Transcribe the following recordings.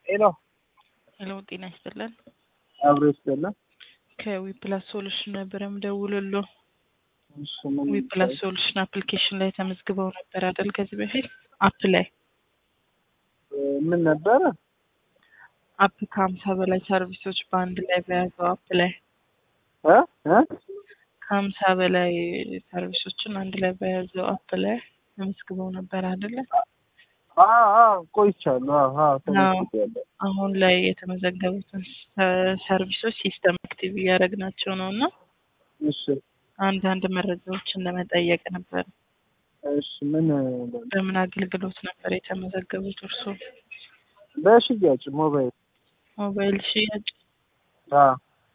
ሄሎ ሄሎ ጤና ይስጥልን። አብሮ ይስጥልን። ከዊፕላስ ሶሉሽን ነበረ ምደውልሎ። እሺ ምን ዊፕላስ ሶሉሽን አፕሊኬሽን ላይ ተመዝግበው ነበር አይደል? ከዚህ በፊት አፕ ላይ ምን ነበረ? አፕ ከሀምሳ በላይ ሰርቪሶች በአንድ ላይ በያዘው አፕ ላይ እ እ ከሀምሳ በላይ ሰርቪሶችን አንድ ላይ በያዘው አፕ ላይ ተመዝግበው ነበር አይደለ? አዎ አዎ ቆይቻለሁ። አዎ አዎ ተመዝግቤያለሁ። አሁን ላይ የተመዘገቡትን ሰ- ሰርቪሶች ሲስተም አክቲቭ እያደረግናቸው ነው እና እሺ አንዳንድ መረጃዎችን ለመጠየቅ ነበር። እሺ ምን በምን አገልግሎት ነበር የተመዘገቡት እርስዎ? በሽያጭ ሞባይል ሞባይል ሽያጭ። አዎ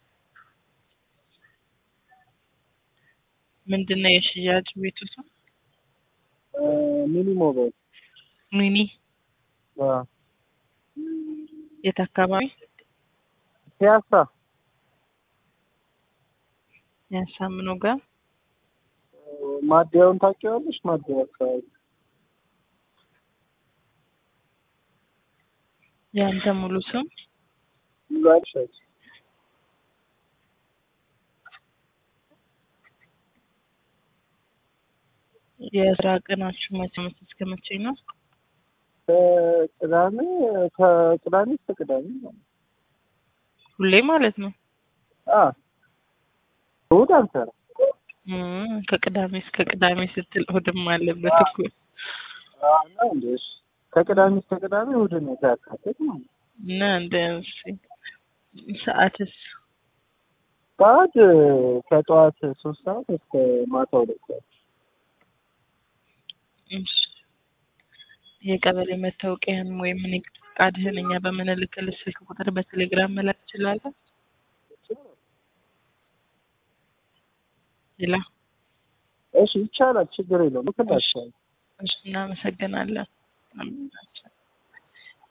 ምንድን ነው የሽያጭ ቤቱ ስም? እ ሚኒ ሞባይል ሚኒ። አዎ የት አካባቢ? ፒያሳ ያሳምኖ ጋር ማደያውን ታውቂዋለሽ? ማደያ አካባቢ የአንተ ሙሉ ስም? ሙሉ አልሻት የስራ ቀናችሁ መቼ መቼ እስከ መቼ ነው? ከቅዳሜ ከቅዳሜ እስከ ቅዳሜ ማለት ነው። ሁሌ ማለት ነው? አዎ እሑድ አንሰራም። እም፣ ከቅዳሜ እስከ ቅዳሜ ስትል እሑድም አለበት እኮ። አዎ ነው እንዴ? እሺ ከቅዳሜ እስከ ቅዳሜ እሑድን ያካትት ማለት ነው። እና እንደ እሺ፣ ሰዓትስ? ጠዋት ከጠዋት ሶስት ሰዓት እስከ ማታ ሁለት ሰዓት እሺ። የቀበሌ መታወቂያን ወይም ንግድ ፈቃድህን እኛ በምንልክልህ ስልክ ቁጥር በቴሌግራም መላክ ትችላለህ? ሌላ? እሺ ይቻላል፣ ችግር የለውም። ልክላችኋለሁ። እሺ፣ እናመሰግናለን።